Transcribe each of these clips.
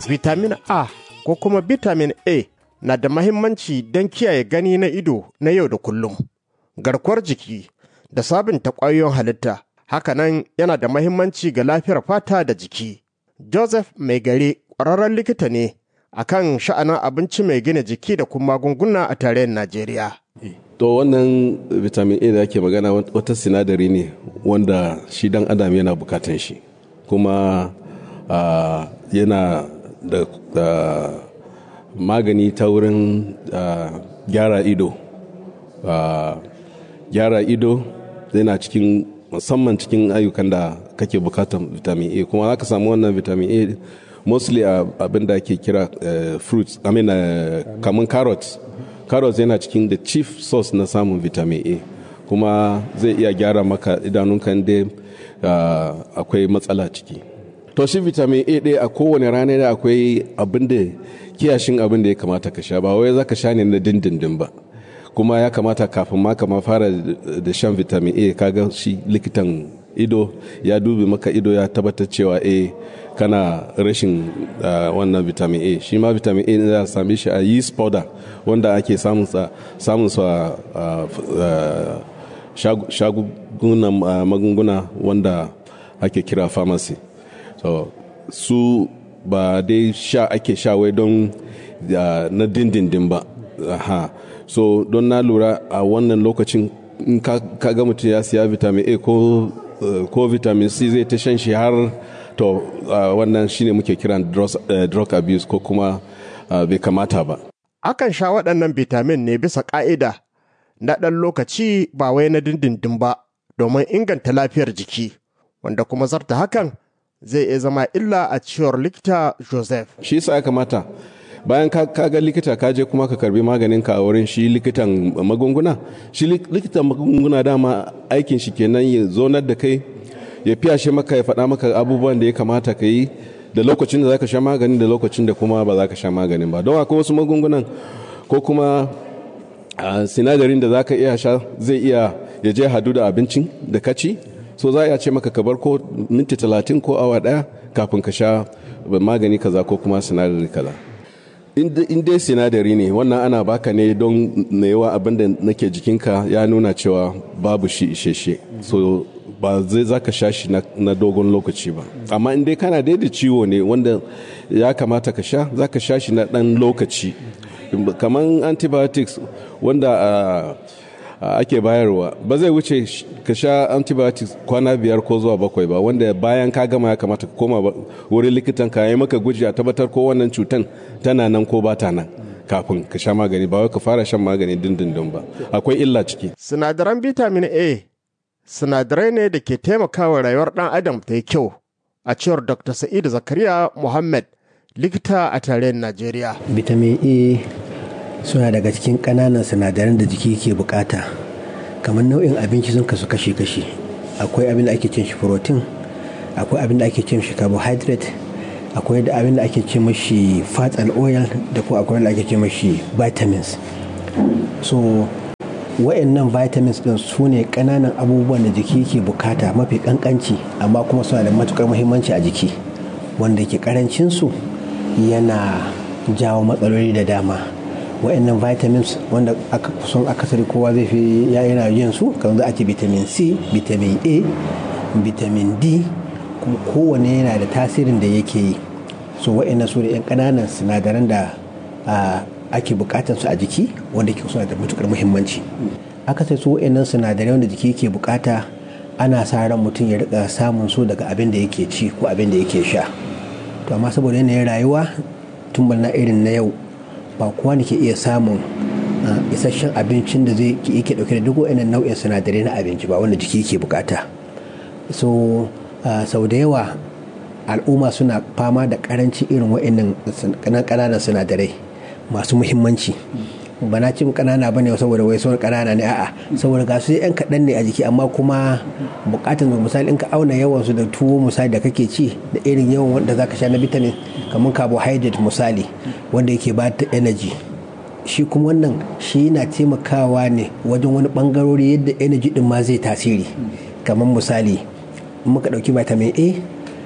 vitamin A ko kuma vitamin A na da mahimmanci don kiyaye gani na ido na yau da kullum, garkuwar jiki da sabunta ƙwayoyin halitta. Hakanan yana da mahimmanci ga lafiyar fata da jiki. Joseph Mai gare ƙwararren likita ne a kan sha'anin abinci mai gina jiki da kuma magunguna a tarayyar Najeriya. To wannan vitamin A da ake magana wata sinadari ne wanda shi dan adam yana bukatan shi kuma uh, yana da uh, magani ta wurin uh, gyara ido gyara ido yana cikin musamman cikin ayyukan da kake bukatan vitamin A kuma za ka samu wannan vitamin A mostly abin da ake kira fruits I mean kamun carrots carrots yana cikin the chief source na samun vitamin A kuma zai iya gyara maka idanunka inda akwai matsala ciki to shi vitamin A ɗaya a kowane rana da akwai abin da kiyashin abin da ya kamata ka sha ba wai za ka sha ne na dindindin ba kuma ya kamata kafin ma kama fara da shan vitamin A kaga shi likitan ido ya dubi maka ido ya tabbatar cewa a kana rashin wannan vitamin A shi ma vitamin A za a same shi a yeast powder wanda ake samun sa shagunan magunguna wanda ake kira pharmacy so su ba dai sha ake sha wai don na dindindin ba aha so don na lura a wannan lokacin in ka ga mutum ya siya vitamin a ko ko vitamin c zai ta shan shi har to wannan shine muke kiran drug abuse ko kuma bai kamata ba akan sha waɗannan vitamin ne bisa ƙa'ida na ɗan lokaci ba wai na dindindin ba domin inganta lafiyar jiki wanda kuma zarta hakan zai iya zama illa a cewar likita joseph shi yasa ya kamata bayan ka ga likita ka je kuma ka karbi maganin ka a wurin shi likitan magunguna shi likitan magunguna dama aikin shi kenan ya zonar da kai ya fiyashe maka ya faɗa maka abubuwan da ya kamata ka yi da lokacin da za ka sha magani da lokacin da kuma ba za ka sha maganin ba don akwai wasu magungunan ko kuma sinadarin da za ka iya sha zai iya ya je hadu da abincin da ka ci so za a ce maka ka bar ko minti talatin ko awa ɗaya kafin ka sha magani kaza ko kuma sinadari kaza in dai sinadari ne wannan ana baka ne don na yawa abin da nake jikinka ya nuna cewa babu shi isheshe so ba zai zaka sha shi na dogon lokaci ba amma in dai kana da ciwo ne wanda ya kamata ka sha zaka sha shi na dan lokaci kamar antibiotics wanda ake bayarwa ba zai wuce ka sha antibiotics kwana biyar ko zuwa bakwai ba wanda bayan ka gama ya kamata ka koma wurin likitan ka yi maka guji a tabbatar ko wannan cutan tana nan ko ba ta nan kafin ka sha magani ba wai ka fara shan magani dindindin ba akwai illa ciki sinadaran vitamin a sinadarai ne da ke taimakawa rayuwar ɗan adam ta yi kyau a cewar dr sa'id zakariya muhammad likita a tarayyar najeriya vitamin a suna daga cikin ƙananan sinadaran da jiki ke bukata kamar nau'in abinci sun kasu kashi-kashi akwai abin da ake cin shi protein akwai abin da ake cin shi carbohydrate akwai da abin da ake ce mashi fat and oil da kuma akwai da ake ce mashi vitamins so wa'annan vitamins din su ne ƙananan abubuwan da jiki ke bukata mafi kankanci amma kuma suna da matukar muhimmanci a jiki wanda ke karancinsu yana jawo matsaloli da dama wa'annan vitamins wanda aka kusan akasari kowa zai fi ya yana yin su kamar za a ce vitamin c vitamin a vitamin d kuma kowane yana da tasirin da yake yi so wa'annan su da 'yan ƙananan sinadaran da ake bukatar su a jiki wanda ke suna da matukar muhimmanci akasari su wa'annan sinadarai wanda jiki ke bukata ana sa ran mutum ya rika samun su daga abin da yake ci ko abin da yake sha to amma saboda yanayin rayuwa tun na irin na yau ba kowa ne ke iya samun isasshen abincin da zai yake dauke da duk wa'annan nau'in sinadarai na abinci ba wanda jiki ke bukata so sau da yawa al'umma suna fama da karanci irin wa'annan ƙananan sinadarai masu muhimmanci ba na cin ƙanana ba ne saboda wai sauran ƙanana ne a'a saboda ga su yan kaɗan ne a jiki amma kuma bukatun misali in ka auna yawan su da tuwo misali da kake ci da irin yawan wanda zaka sha na vitamin kamar carbohydrate misali wanda yake ba ta energy shi kuma wannan shi yana taimakawa ne wajen wani bangarori yadda energy din ma zai tasiri kamar misali in muka ɗauki vitamin a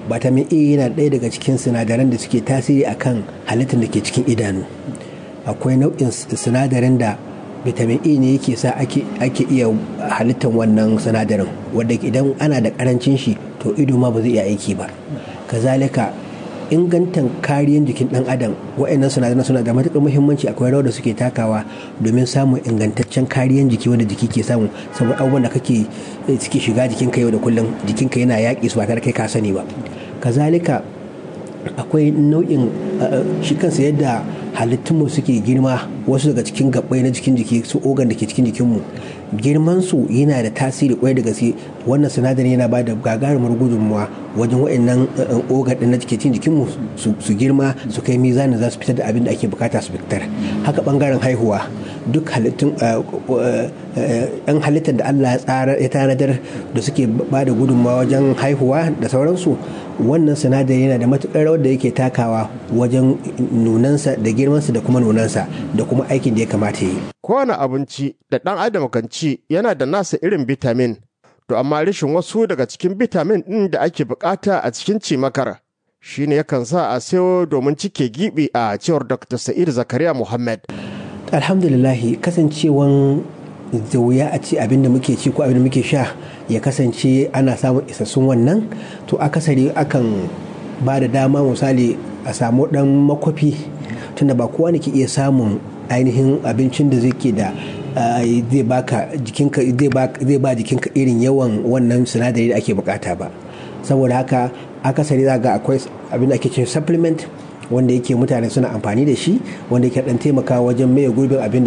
vitamin a yana ɗaya daga cikin sinadaran da suke tasiri akan halittar da ke cikin idanu akwai nau'in sinadarin da vitamin a ne yake sa ake iya halittar wannan sinadarin wanda idan ana da karancin shi to ido ma ba zai iya aiki ba kazalika ingantan kariyan jikin dan adam wa'annan sinadaran suna da matuƙar muhimmanci akwai rawar da suke takawa domin samun ingantaccen kariyan jiki wanda jiki ke samu saboda abubuwan da kake suke shiga jikinka yau da kullum jikinka yana yaƙi su ba tare kai ka sani ba kazalika akwai nau'in shi kansa yadda halittunmu suke girma wasu daga cikin gabbai na jikin jiki su ogan da ke cikin jikinmu girman su yana da tasiri kwai da gaske wannan sinadarin yana ba da gagarumar gudunmuwa wajen wa'annan ogan din na cikin jikinmu su girma su kai mizanin za su fitar da abin da ake bukata su fitar haka bangaren haihuwa duk halittun yan halittar da Allah ya tanadar da suke ba da gudunmawa wajen haihuwa da sauransu wannan sinadari yana da matukar rawar da yake takawa wajen nunansa da girmansa da kuma nunansa da kuma aikin da ya kamata yi. Kowane abinci da ɗan adam kan ci yana da nasa irin bitamin, to amma rashin wasu daga cikin bitamin ɗin da ake bukata a cikin cimakar shi ne yakan sa a sayo domin cike gibi a cewar Dr. Sa'id Zakariya Muhammad. Alhamdulillahi kasancewan da wuya a ci abin da muke ci ko abin da muke sha ya kasance ana samun isassun wannan to akasari akan ba da dama misali a samu dan makwafi tunda ba kowa ne ke iya samun ainihin abincin da zai ke da zai baka jikinka zai ba jikinka irin yawan wannan sinadari da ake bukata ba saboda haka akasari za ga akwai abin da ake cin supplement wanda yake mutane suna amfani da shi wanda yake dan taimaka wajen maye gurbin abin da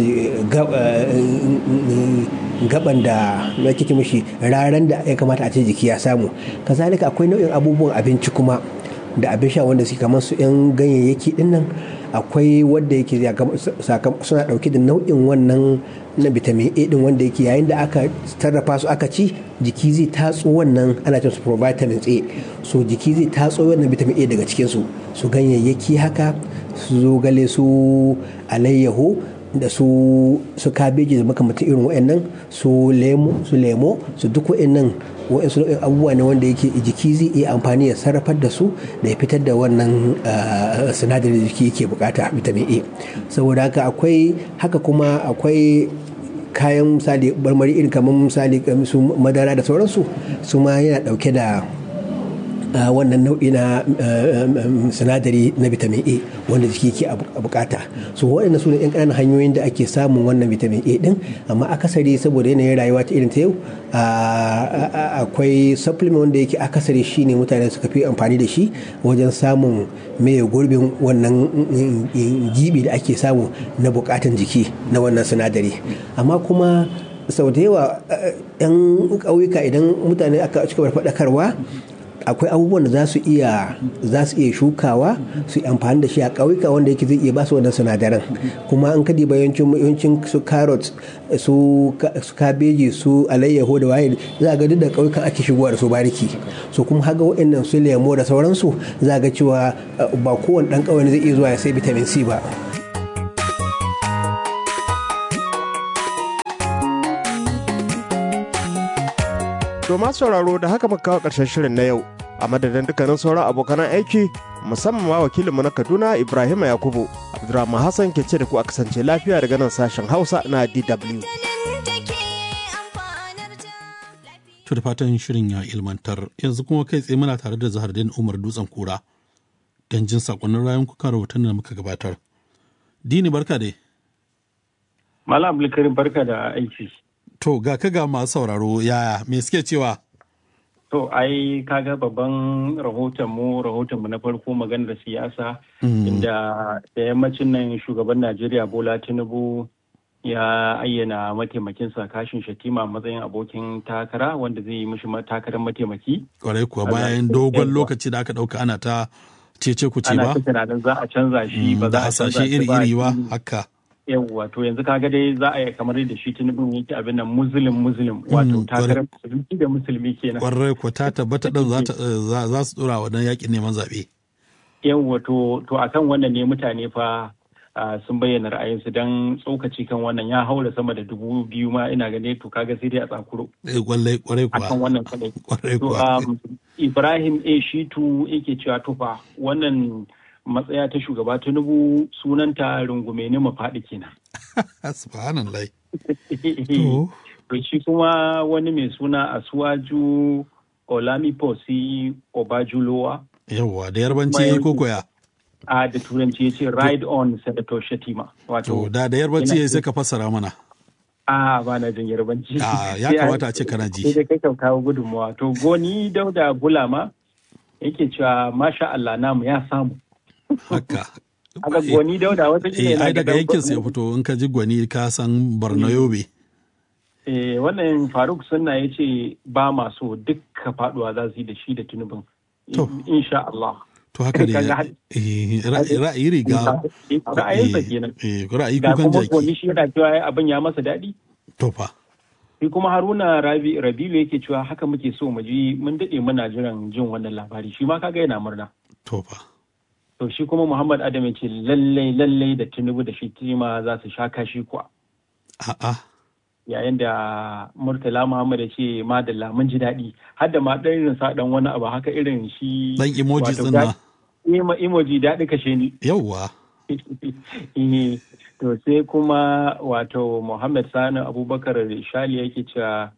gaban da yake ce mishi raran da ya kamata a ce jiki ya samu kazalika akwai nau'in abubuwan abinci kuma da abin sha wanda suke kamar su yan ganyayyaki din nan akwai wanda yake suna dauke da nau'in wannan na vitamin A din wanda yake yayin da aka sarrafa su aka ci jiki zai tatso wannan ana cin su provitamins A so jiki zai tatso wannan vitamin A daga cikin su su ganyayyaki haka su zogale su alayyaho da su su kabeji da makamantan irin wa'annan su lemo su lemo su duk wa'annan wa'ansu nau'in abubuwa ne wanda yake jiki zai iya amfani ya sarrafar da su da ya fitar da wannan sinadarin da jiki yake bukata vitamin A saboda haka akwai haka kuma akwai kayan misali marmari irin kamar misali su madara da sauransu su ma yana dauke da wannan nau'i na sinadari na vitamin A wanda jiki ke bukata so waɗanda su ne yan ƙananan hanyoyin da ake samun wannan vitamin A din amma akasari saboda yanayin rayuwa ta irin ta yau akwai supplement wanda yake akasari shine mutane suka fi amfani da shi wajen samun mai gurbin wannan gibi da ake samu na bukatan jiki na wannan sinadari amma kuma sau da yawa 'yan ƙauyuka idan mutane aka cika faɗakarwa akwai abubuwan da za su iya za su iya shukawa su amfani da shi a ƙauyuka wanda yake zai iya ba su wannan sinadaran kuma an kadi yawancin yawancin su carrot su kabeji su alayyaho da waye za ga duk da ƙauyukan ake shigowa da su bariki so kuma haga waɗannan su lemo da sauransu za ga cewa ba kowane ɗan ƙauye zai iya zuwa ya sai vitamin C ba To masu sauraro da haka muka kawo ƙarshen shirin na yau a madadin dukkanin sauran abokan aiki musamman ma wakilinmu na Kaduna Ibrahim Yakubu Abdulrahman Hassan ke ce da ku a kasance lafiya daga nan sashen Hausa na DW. To da fatan shirin ya ilmantar yanzu kuma kai tsaye muna tare da Zahardin Umar Dutsen Kura don jin sakonnin rayun kuka rahoton da muka gabatar. Dini barka dai. Malam Abdulkarim barka da aiki. To ga ka ga masu sauraro yaya me suke cewa? To ai kaga babban rahoton mu rahoton mu na farko maganar siyasa inda da yammacin nan shugaban Najeriya Bola Tinubu ya ayyana mataimakinsa kashin shatima matsayin abokin takara wanda zai yi mishi takarar mataimaki. Kwarai kuwa bayan dogon lokaci da aka ɗauka ana ta cece ku ce ba? Ana ta tunanin za a canza shi ba za a canza shi iri-iri ba haka. yawwa to yanzu kaga dai za a yi kamar da shi tinubu yake abin nan muslim muslim wato takarar musulmi da musulmi kenan kwarai ko ta tabbata din za su dora wa dan yakin neman zaɓe. yawwa to to akan wannan ne mutane fa sun bayyana ra'ayinsu don tsokaci kan wannan ya haura sama da dubu biyu ma ina gane to kaga sai dai a tsakuro. Kwarai kuwa. Akan wannan kadai. Kwarai kuwa. Ibrahim A. Shitu yake cewa tufa wannan matsaya ta shugaba Tinubu sunanta rungume ne mafaɗi kenan. Subhanallah. To shi kuma wani mai suna Asuwaju Olamiposi Obajulowa. Yawwa da yarbanci ko koya. a da turanci ya ce ride on senator shatima wato da da yarbanci ya sai ka fassara mana a ba na jin yarbanci a ya kamata a ce kana ji sai kai kawo gudunmawa to goni dauda bulama yake cewa masha Allah namu ya samu haka aka goni dauda wata eh ai daga yankin sai ya fito in ka ji gwani ka san Borno Yobe eh wannan Faruk Sunna ya ce ba maso dukka faduwa za su yi da shi da tunubin insha Allah To haka ne ra'ayi riga. Ra'ayinsa kenan. Ra'ayi kukan jaki. Ga kuma shi yana cewa abin ya masa daɗi. To fa. Shi kuma Haruna Rabi Rabilu yake cewa haka muke so mu ji mun daɗe muna jiran jin wannan labari shi ma kaga yana murna. To fa. To shi kuma Muhammad Adam ya ce lallai lallai da Tinubu da shi tima za su sha kashi kuwa. A'a. yayin da murtala muhammad ya ce madalla mun ji daɗi har da ma ɗan irin sa ɗan wani abu haka irin shi dan emoji tsinna ima emoji daɗi kashe ni yawwa to sai kuma wato muhammad sani abubakar shali yake cewa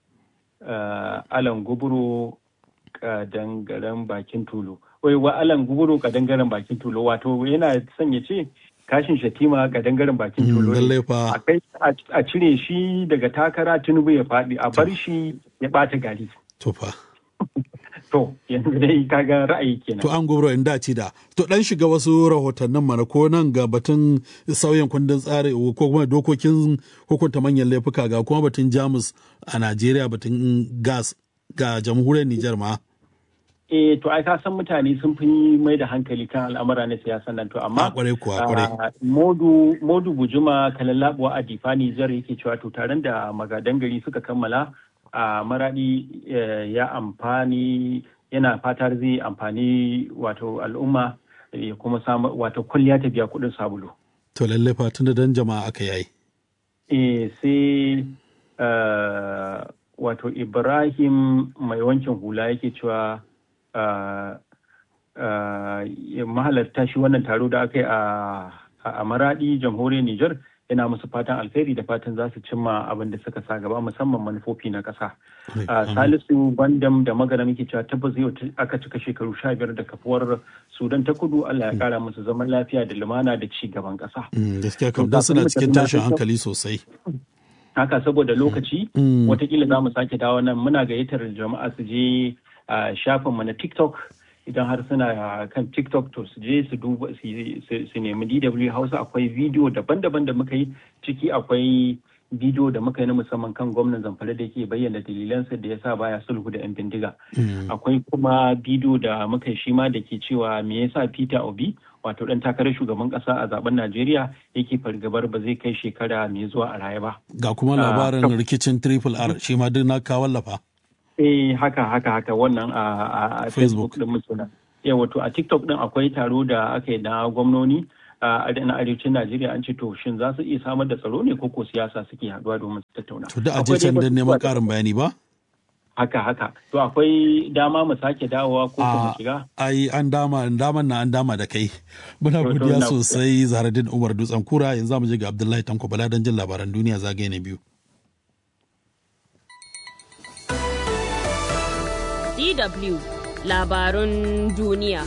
alan guburo kadangaren bakin tulu wai wa alan guburo kadangaren bakin tulu wato yana son ya ce kashin shatima ga dangaren bakin tolo a cire shi daga takara tinubu ya faɗi a bar shi ya ɓata gari to fa to yanzu dai kaga ra'ayi kenan to an gobro in dace da to dan shiga wasu rahotannin mana ko nan ga batun sauyin kundin tsari ko kuma dokokin hukunta manyan laifuka ga kuma batun jamus a najeriya batun gas ga jamhuriyar nijar ma eh to ai ka san mutane sun fi mai da hankali kan al'amura na siyasa nan to amma kwarai kuwa kwarai modu modu bujuma kalallabuwa a difani jar yake cewa to taron da magadan gari suka kammala a maradi ya amfani yana fatar zai amfani wato al'umma ya kuma samu wato kulliya ta biya kuɗin sabulu to lalle fatun da dan jama'a aka yayi eh sai wato ibrahim mai wankin hula yake cewa mahalarta shi wannan taro da aka yi a maradi jamhuriyar Nijar yana musu fatan alheri da fatan za su cimma abin da suka sa gaba musamman manufofi na ƙasa. Salisu Bandam da magana muke cewa tabbas yau aka cika shekaru sha biyar da kafuwar Sudan ta kudu Allah ya kara musu zaman lafiya da lumana da ci gaban ƙasa. Gaskiya kam dan suna cikin tashin hankali sosai. Haka saboda lokaci watakila za mu sake dawo nan muna gayyatar jama'a su je a shafinmu na TikTok idan har suna kan TikTok to su je su duba su nemi DW Hausa akwai bidiyo daban-daban da muka yi ciki akwai bidiyo da muka yi na musamman kan gwamnan zamfara da ke bayyana dalilansa da ya sa baya sulhu da 'yan bindiga. Akwai kuma bidiyo da muka yi shi ma da ke cewa me yasa Peter Obi wato dan takarar shugaban kasa a zaben Najeriya yake fargabar ba zai kai shekara mai zuwa a raye ba. Ga kuma labarin rikicin Triple R shi ma duk na wallafa. Eh haka haka haka wannan a Facebook din mutuna. Ya wato a TikTok din akwai taro da aka yi na gwamnoni a na arewacin Najeriya an ce to shin za su iya samar da tsaro ne ko ko siyasa suke haduwa domin su tattauna. To da aje can don neman karin bayani ba? Haka haka. To akwai dama mu sake dawowa ko kuma shiga? Ai an dama daman na an dama da kai. Muna godiya sosai Zaharaddin Umar Dutsen Kura yanzu mu je ga Abdullahi Tanko Bala don jin labaran duniya zagaye na biyu. DW labarun duniya.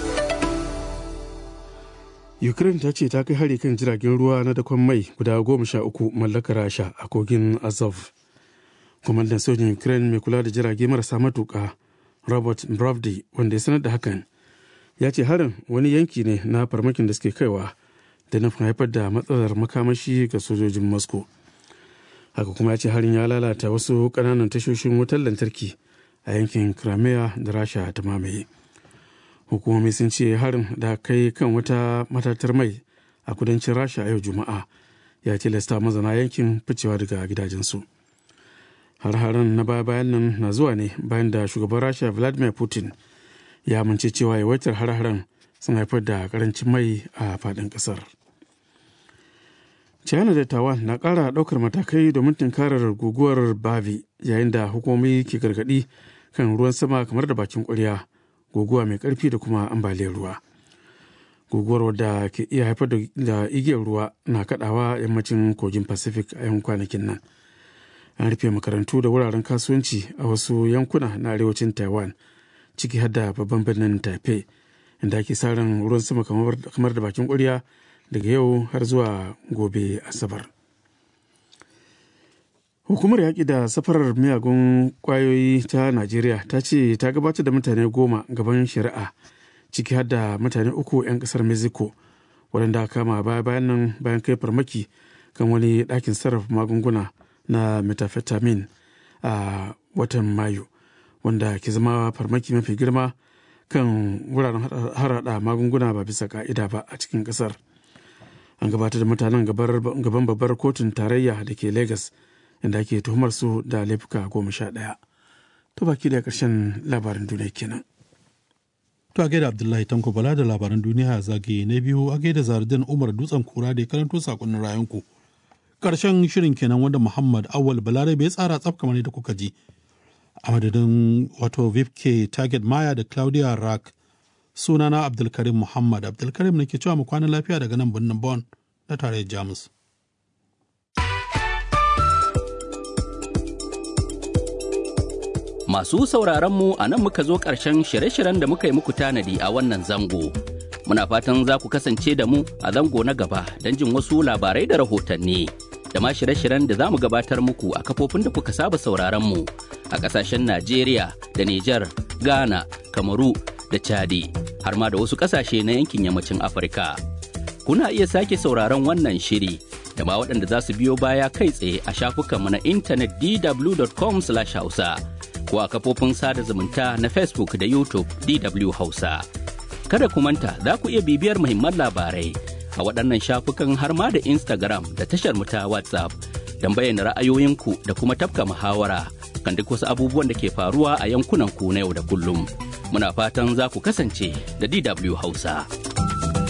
Ukraine ta ce ta kai hari kan jiragen ruwa na dakon mai guda goma sha uku mallakar Rasha a kogin Azov. Kwamandan sojin Ukraine mai kula da jirage marasa matuka Robert Bravdi wanda ya sanar da hakan ya ce harin wani yanki ne na farmakin da suke kaiwa da nufin haifar da matsalar makamashi ga sojojin Moscow. Haka kuma ya ce harin ya lalata wasu ƙananan tashoshin wutar lantarki a yankin crimea da rasha ta mamaye hukumomi sun ce harin da kai kan wata matatar mai a kudancin rasha a yau juma'a ya tilasta mazana yankin ficewa daga gidajensu har-haren na baya-bayan nan na zuwa ne bayan da shugaban rasha vladimir putin ya amince cewa yawaitar har-haren sun haifar da karancin mai a faɗin ƙasar china da taiwan na ƙara ɗaukar matakai domin tunkarar guguwar bavi yayin da hukumomi ke gargaɗi kan ruwan sama kamar da bakin ƙwarya guguwa mai ƙarfi da kuma ambaliyar ruwa guguwar wadda ke iya haifar da igiyar ruwa na kaɗawa yammacin kogin pacific a yan kwanakin nan an rufe makarantu da wuraren kasuwanci a wasu yankuna na arewacin taiwan ciki har da babban birnin taipei inda ake sa ran ruwan sama kamar da bakin ƙwarya daga yau har zuwa gobe asabar hukumar yaƙi da safarar miyagun ƙwayoyi ta najeriya ta ce ta gabatar da mutane goma gaban shari'a ciki har da mutane uku 'yan ƙasar mexico waɗanda kama baya bayan nan bayan kai farmaki kan wani ɗakin sarrafa magunguna na methamphetamine a watan mayu wanda ke zama farmaki mafi girma kan wuraren harada magunguna ba bisa ka'ida ba a cikin ƙasar. an gabatar da mutanen gaban babbar kotun tarayya da ke Legas inda ake tuhumar su da laifuka goma sha ɗaya. To baki da ƙarshen labarin duniya kenan. To a gaida Abdullahi Tanko Bala da labaran duniya zagaye na biyu a gaida Zardin Umar Dutsen Kura da ya karanto sakonnin rayunku. Ƙarshen shirin kenan wanda Muhammad Awal Balarabe ya tsara tsaf kamar da kuka ji. A madadin wato Vipke Target Maya da Claudia Rack sunana abdulkarim muhammad abdulkarim ne ke cewa mu kwana lafiya daga nan birnin bon na tarayyar jamus masu sauraron mu a nan muka zo ƙarshen shirye-shiryen da muka yi muku tanadi a wannan zango muna fatan za ku kasance da mu a zango na gaba don jin wasu labarai da rahotanni da ma shirye-shiryen da za mu gabatar muku a kafofin da kuka saba sauraron mu a ƙasashen najeriya da nijar ghana kamaru da chadi har ma da wasu ƙasashe na yankin yammacin afirka kuna iya sake sauraron wannan shiri da ma waɗanda za su biyo baya kai tsaye a shafukanmu na intanet dw.com hausa ko a kafofin sada zumunta na facebook da youtube dw hausa kada ku manta za ku iya bibiyar muhimman labarai a waɗannan shafukan har ma da instagram da tashar mu ta whatsapp don bayyana ra'ayoyinku da kuma tafka muhawara kan duk wasu abubuwan da ke faruwa a yankunan ku na yau da kullum. muna fatan za ku kasance da DW Hausa.